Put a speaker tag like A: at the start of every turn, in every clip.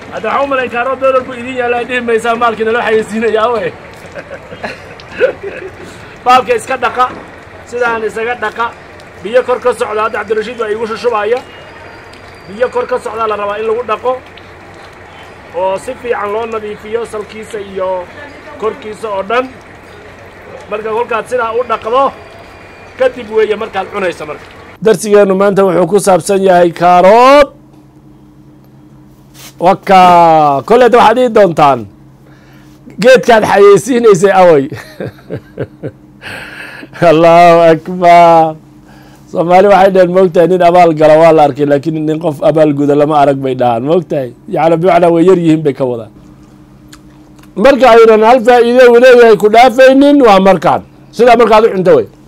A: hadda waxaa u malayn kaaroo doolar buu idin yaalla ay dhihi maysaa maalkii naloo xayeysiinayaa we baalka iska dhaqa sidaan isaga dhaqa biyo kor ka socda hadda cabdirashiid baa iigu shushubaya biyo kor ka socdaa la rabaa in lagu dhaqo oo si fiican loo nadiifiyo salkiisa iyo korkiisa oo dhan marka kolkaad sidaa u dhaqdo kadib weeye markaad cunaysa marka darsigeennu maanta wuxuu ku saabsan yahay kaarood waka kolleeta waxaad ii doontaan geedkaad xayeysiinaysay awey allahu akbar soomaali waxay dhaheen moogtahay nin abaal gala waa la arkay laakiin nin qof abaal guda lama arag bay dhahaan moogtahay yacni bimacnaa way yar yihiin bay ka wadaan marka aynan hal faa'iide uu leeyahay ku dhaafaynin waa markaan sidaa markaad u cunto wey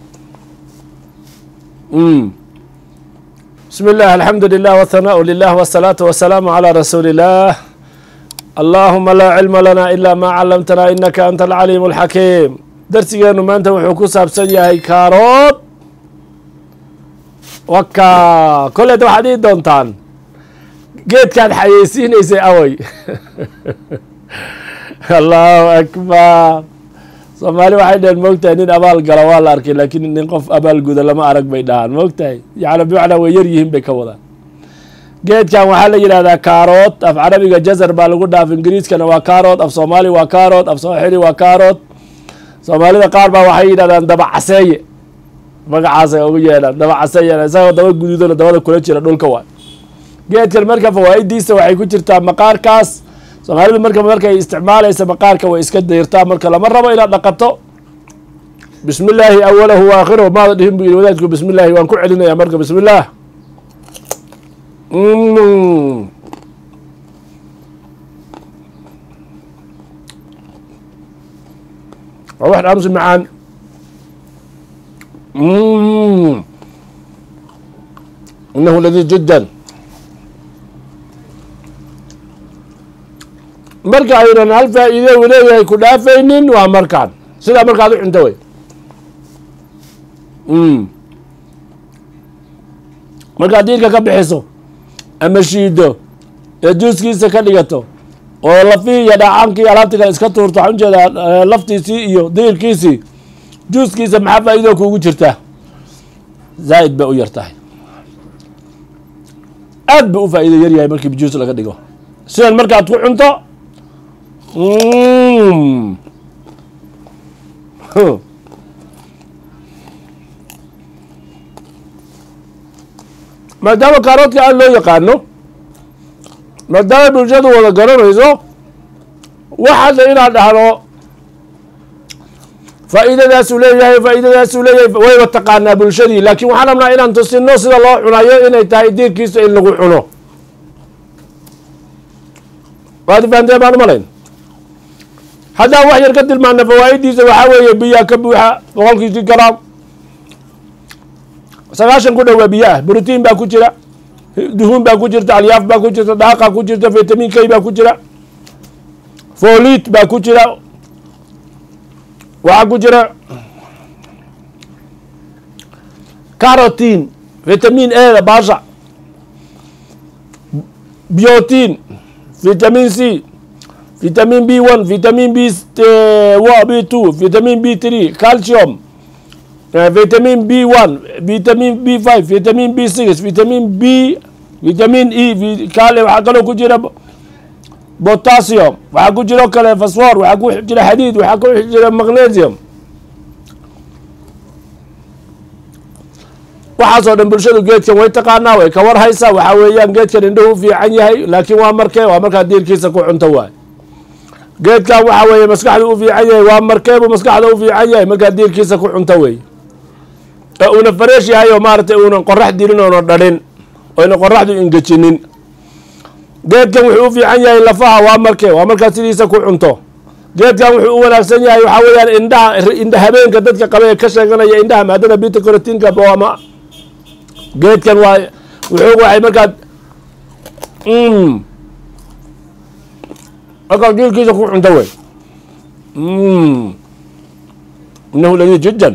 A: bismi illah alxamdu lilah wthanaau lilah wsalaatu wasalaamu calaa rasuuli illah allahuma laa cilma lana ila ma calamtana inaka anta alcaliim alxakiim darsigeennu maanta wuxuu ku saabsan yahay kaarood waka kolleeta waxaad ii doontaan geedkaad xayeysiinaysay awey allahu akbar soomaali waxay dhaheen moogtahay nin abaal gala waa la arkay laakiin nin qof abaal guda lama arag bay dhahaan moogtahay yacni bimacnaa way yar yihiin bay ka wadaan geedkan waxaa la yidhahdaa kaarood af carabiga jazar baa lagu dhaaf ingiriiskana waa kaarood af soomaali waa kaarood af sooxili waa kaarood soomaalida qaar baa waxay yidhahdaan daba caseeye magacaasay ugu yeedhaan daba caseeye isagoo daba guduudana dabada kula jira dhulka waay geedkan marka fawaa'idiisa waxay ku jirtaa maqaarkaas soomaalidu marka markay isticmaalaysa maqaarka way iska dayrtaa marka lama rabo inaad dhaqato bismi illaahi awalahu wa aakhirahu maada dhihin bu yidhi wadaadku bismi illaahi waan ku celinaya marka bismi illaah waa wax dhaamsi macaan inahu ladiid jiddan marka aynan hal faa'iide uu leeyahay ku dhaafaynin waa markaan sidaa markaad u cunto wey markaad diirka ka bixiso ama shiido ee juuskiisa ka dhigato oo lafihii iyo dhaacaankii alaabti kale iska tuurto waxaan ujeedaa laftiisii iyo diirkiisii juuskiisa maxaa faa'iido kuugu jirtaa zaa'id bay u yar tahay aad buu u faa'iido yar yahay markii juus laga dhigo sidan markaad ku cunto maadaama kaaroodka aad loo yaqaano maadaama bulshadu wada garanayso waxaadna inaad dhahdo faa'iidadaasuu leeyahay faa'iidadaasuu leeyahay wayba taqaanaa bulshadii laakiin waxaan rabnaa inaan tusino sida loo cunayo inay tahay diirkiisa in lagu cuno waad fahanteen baan umalayn haddaan wax yar ka tilmaana fawaa'idiisa waxaa weeye biyaa ka buuxa boqolkiisii garaam sagaashan ku dhowaa biyo ah brotiin baa ku jira duhuun baa ku jirta alyaaf baa ku jirta dhaaqa ku jirta vitamin k baa ku jira folit baa ku jira waxaa ku jira carotin vitamin a baasha biotin vitamin c vitamin b one vitamin b b two vitamin b three calcium vitamin b one vitamin b five vitamin b six vitamin b vitamin e kale waxaa kaloo ku jira potassium waxaa ku jiro kale fosfor waxaa ku jira xadiid waxaa ku jira magnesium waxaasoo dhan bulshadu geedkan way taqaanaa way ka war haysaa waxaa weeyaan geedkan indhahu u fiican yahay laakiin waa markee waa markaa diirkiisa ku cunto waay geedkan waxaa weeye maskaxdu u fiican yahay waa markeebuu maskaxda u fiican yahay markaa diirkiisa ku cunto wey ee uuna fareesh yahay oo maaragtay uunan qorax dirin oona dhalin oyna qoraxdu ingejinin geedkan wuxuu u fiican yahay lafaha waa markee waa markaa sidiisa ku cunto geedkan wuxuu u wanaagsan yahay waxaa weeyaan indhaha indha habeenka dadka qaba ee ka sheeganaya indhaha maadada bita corotinka boama geedkan waa wuxuu waxay markaad markaa diirkiisa ku cunto wey inahu ladiid jiddan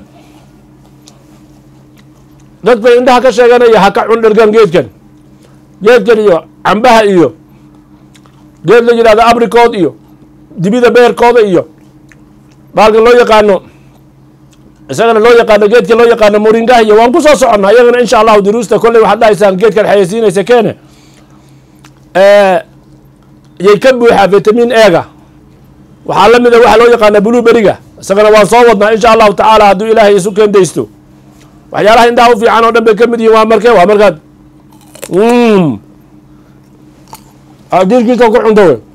A: dadka indhaha ka sheeganaya ha ka cun dhergan geedkan geedkan iyo cambaha iyo geed la yidhahdo abricood iyo dibida beerkooda iyo baalka loo yaqaano isagana loo yaqaano geedka loo yaqaano moringaha iyo waan kusoo soconnaa iyagana insha allahu duruusta kolley waxaad dhahaysaan geedkan xayeysiinaysa keene yay ka buuxaa vitamin ega waxaa la mida waxaa loo yaqaana blueberiga isagana waan soo wadnaa insha allahu tacaala hadduu ilaahay isu keendaysto waxyaalaha indhaha u fiican oo dhan bay ka mid yihiin waa markee waa markaad diirkiisa ku cunto wey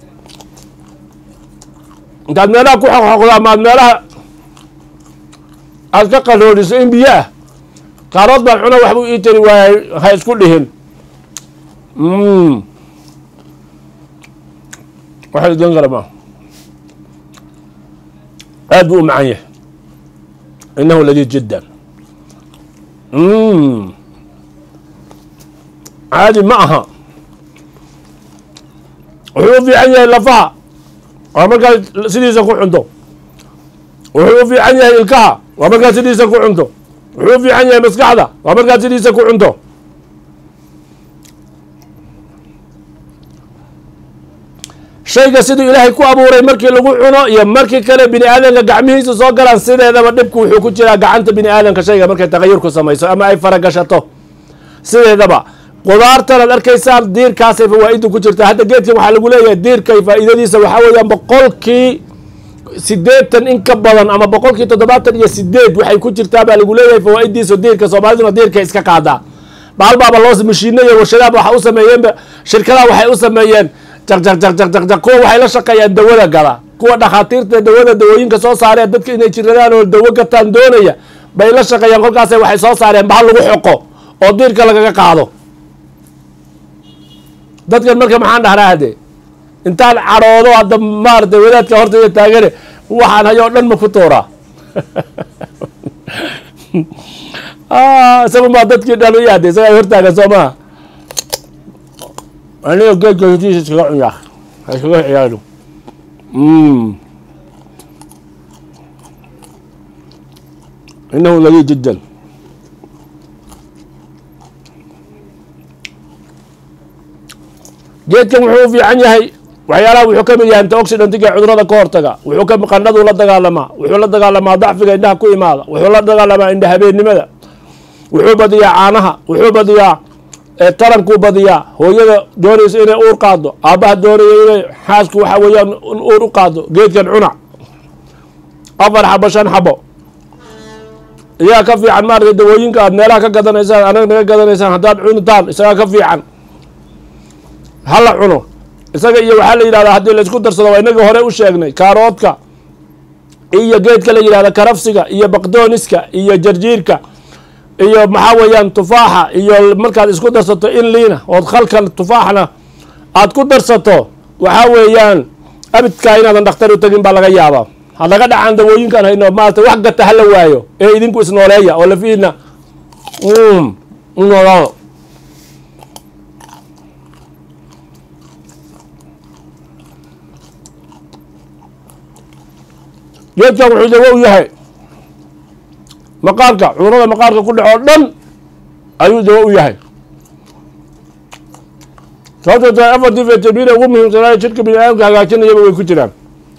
A: intaad meelaha ku xoqxoqdo ama aad meelaha aad ka qaroodiso in biyo ah qaarood baan cuna waxbuu ii tari waayay ha isku dhihin waxa idan kara ma aad buu u macan yahay inahu ladiid jiddan caadi ma aha wuxuu u fiican yahay lafaha waa markaad sidiisa ku cunto wuxuu u fiican yahay ilkaha waa markaad sidiisa ku cunto wuxuu u fiican yahay maskaxda waa markaad sidiisa ku cunto shayga siduu ilaahay ku abuuray markii lagu cuno iyo markii kale bini aadamka gacmihiisa soo galaan sideedaba dhibku wuxuu ku jiraa gacanta bini aadamka shayga markay tagayurku samayso ama ay faragashato sideedaba qudaartan aad arkaysaan diirkaasay fawaa-idu ku jirtaa hadda geedkan waxaa lagu leeyahay diirkay faa-iidadiisa waxaa weeyaan boqolkii sideetan in ka badan ama boqolkii toddobaatan iyo sideed waxay ku jirtaa baa lagu leeyahay fawaa-idiisa diirka soomaaliduna diirkay iska qaadaa baalbaaba loo mashiina iyo warshadaaba waxa u sameeyeenba shirkadaha waxay u sameeyeen jaqjaqjaqjaqjaq kuwa waxay la shaqeeyaan dawada gada kuwa dhakhaatiirta dawada dawooyinka soo saareen dadka inay jiradaan oo dawo gataan doonaya bay la shaqeeyaan kolkaas waxay soo saareen bahal lagu xoqo oo diirka lagaga qaado dadkan marka maxaan dhahnaa hade intaan cadhoodo hadda maarata wadaadka hortaya taagane waxaan hayo o dhan ma ku tuuraa isagun baa dadkii dhan u yaade isagaa hortaagan soo maha aniga geedka hutiisa iskaga cunyaa ha iskaga ciyaaro inahu lagi jiddan geedkan wuxuu u fiican yahay waxyaalaha wuxuu ka mid yahay antioxidantiga cudurada ka hortaga wuxuu ka qandhaduu la dagaalamaa wuxuu la dagaalamaa dacfiga indhaha ku imaada wuxuu la dagaalamaa indha habeennimada wuxuu badiyaa caanaha wuxuu badiyaa tarankuu badiyaa hooyada doonaysa inay uur qaado aabbaha doonaya inay xaasku waxa weeyaan uur u qaado geedkan cunac afar xabo shan xabo iyaa ka fiican maaragtay dawooyinka aad meelaha ka gadanaysaan anaga naga gadanaysaan haddaad cunitaan isagaa ka fiican hala cuno isaga iyo waxaa la yidhahdaa haddii laisku darsado waa inaga hore u sheegnay kaaroodka iyo geedka la yidhahda karafsiga iyo baqdooniska iyo jarjiirka iyo maxaa weeyaan tufaaxa iyo markaad isku darsato in liina ood khalkal tufaaxna aad ku darsato waxaa weeyaan abidkaa inaadan dhakhtar u tegin baa laga yaabaa ha laga dhacaan dawooyinkan hayno maarata wax gata hala waayo ee idinku isnooleeya oo lafiina noolaado geedkan wuxuu dawo u yahay maqaarka cudurada maqaarka ku dhaco dhan ayuu dawo u yahay sababtoo tahay afartii vitamina ugu muhiimsanaayo jidhka bini aadamka hagaajinayaba way ku jiraan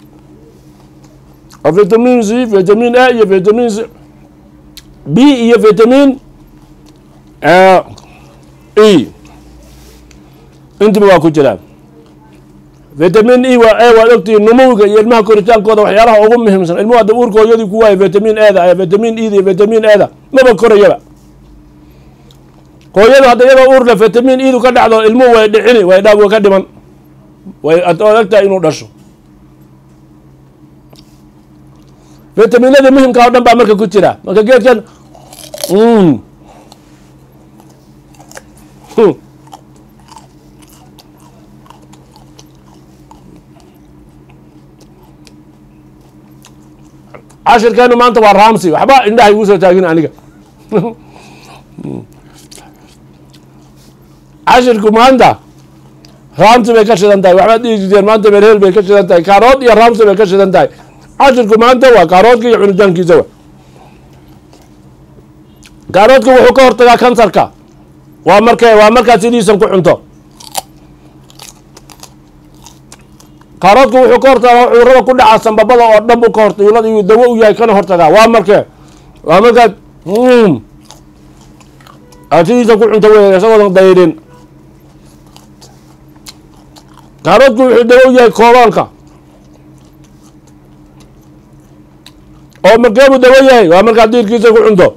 A: vitamin c vitamin a iyo vitamin c b iyo vitamin e intiba waa ku jiraan vitamin e waa e waad ogtihiin numuwiga iyo ilmaha koritaankooda waxyaalaha ugu muhiimsan ilmuhu hadda uurka hooyadii ku waayo vitamin eda vitamin ed iyo vitamin eda maba korayaba hooyadu hadda iyadoo uurle vitamin edu ka dhacdo ilmuhu way dhicini way dha way ka dhiman way ad ogtahay inuu dhasho vitaminada muhimka o dhan baa marka ku jira marka geedkan cashirkeenu maanta waa ramsi waxba indhaha igu soo taagin aniga cashirku maanta ramsi bay ka shidan tahay waxbaad dhihi jirteen maanta merhel bay ka shidan tahay kaarood iyo ramsi bay ka shidan tahay cashirku maanta waa kaaroodka iyo cunitaankiisa wa kaaroodka wuxuu ka hortagaa kansarka waa markee waa markaad sidiisan ku cunto kaaroodku wuxuu ka hortagaa cudurada ku dhaca sambabada oo dhan buu ka horta iyuu dawo u yahay kana hortagaa waa markee waa markaad aad sidiisa ku cunto wey isagoodan dayrin kaaroodku wuxuu dawo u yahay koobaanka oo markeebuu dawo yahay waa markaad diirkiisa ku cunto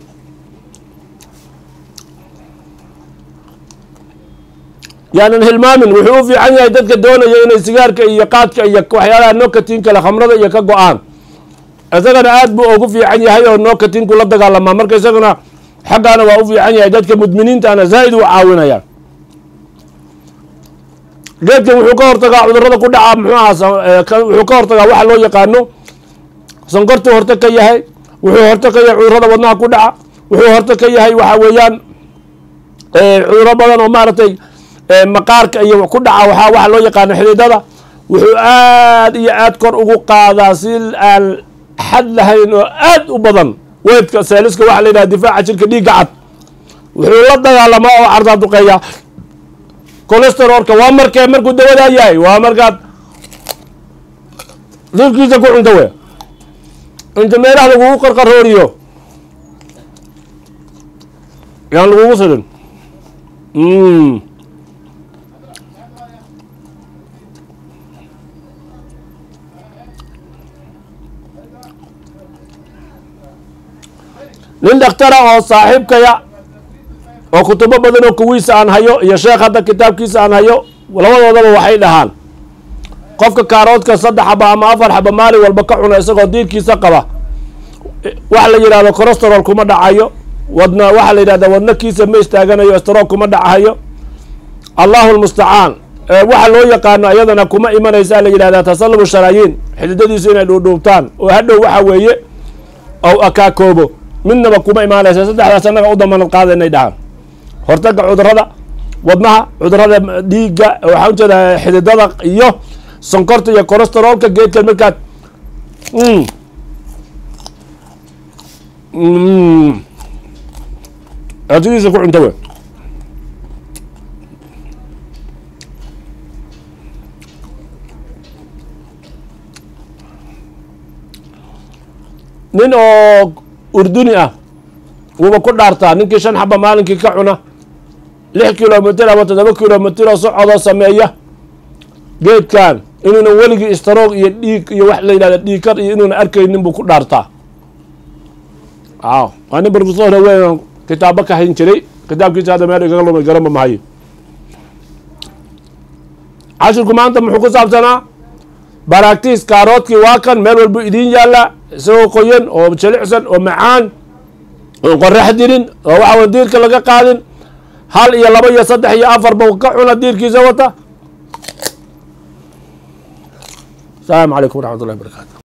A: yaanan hilmaamin wuxuu u fiican yahay dadka doonaya inay sigaarka iyo qaadka iyo waxyaalaha nokatin kale khamrada iyo ka go-aan isagana aad buu ugu fiican yahay oo nokatinku la dagaalamaa marka isagana xaggaana waa u fiican yahay dadka mudminiintana zaa'id u caawinaya geedkan wuxuu ka hortagaa cudurada ku dhaca muxuu aha wuxuu ka hortagaa waxa loo yaqaano sonkortuu horta ka yahay wuxuu horta ka yahay cudurada wadnaha ku dhaca wuxuu horta ka yahay waxa weeyaan cuduro badan oo maaragtay maqaarka iyo ku dhaca waaa waxa loo yaqaano xididada wuxuu aad iyo aad kor ugu qaadaa si aan xad lahayn oo aad u badan weydka seeliska waxa la yidhaha difaaca jirka dhiigga cad wuxuu la dagaalamaa oo cardaa duqeeya colesterolka waa markee markuu dawadaa yahay waa markaad dilkiisa ku cunto we inta meelaha lagugu qarqarooriyo yaan lagugu sidin nin dhakhtara oo saaxiibkaya oo kutubo badan oo kuwiisa aan hayo iyo sheekh hadda kitaabkiisa aan hayo labadoodaba waxay dhahaan qofka kaaroodka saddex xaba ama afar xaba maalin walba ka cuna isagoo diirkiisa qaba waxa la yidhahdo colesterol kuma dhacayo wadna waxaa la yidhahda wadnakiisa ma istaaganayo estrol kuma dhacayo allahu lmustacaan waxa loo yaqaano iyadana kuma imanaysa la yidhahda tasalubu sharaayiin xididadiisu inay dhuudhuubtaan oo hadhow waxa weeye ou akaakoobo midnaba kuma imaanaysa saddexdaas annaga u damanad qaada inay dhahaan hortaga cudurada wadnaha cudurada dhiigga waxaan ujeeda xididada iyo sonkorta iyo colesterolka geedkan markaad sidiisa ku cunto we nin oo urduni ah wuuba ku dhaartaa ninkii shan xaba maalinkii ka cuna lix kilomitr ama toddoba kilomitr oo socodoo sameeya geedkan inuuna weligii istaroog iyo dhiig iyo wax la yidhahda dhiigkar iyo inuuna arkaynin buu ku dhaartaa aw waa nin profesor weyn kitaabo ka hayn jiray kitaabkiisa hadda meel igaga lumay garama mahayo cashirku maanta muxuu ku saabsanaa baraktis kaaroodkii waa kan meel walbu idiin yaalla isagoo qoyan oo jilicsan oo macaan oon qorax dirin oo waxawa diirka laga qaadin hal iyo laba iyo saddex iyo afarba ka cuna diirkiisa wata asalaamu calaykum waraxmat ullahi barakaatu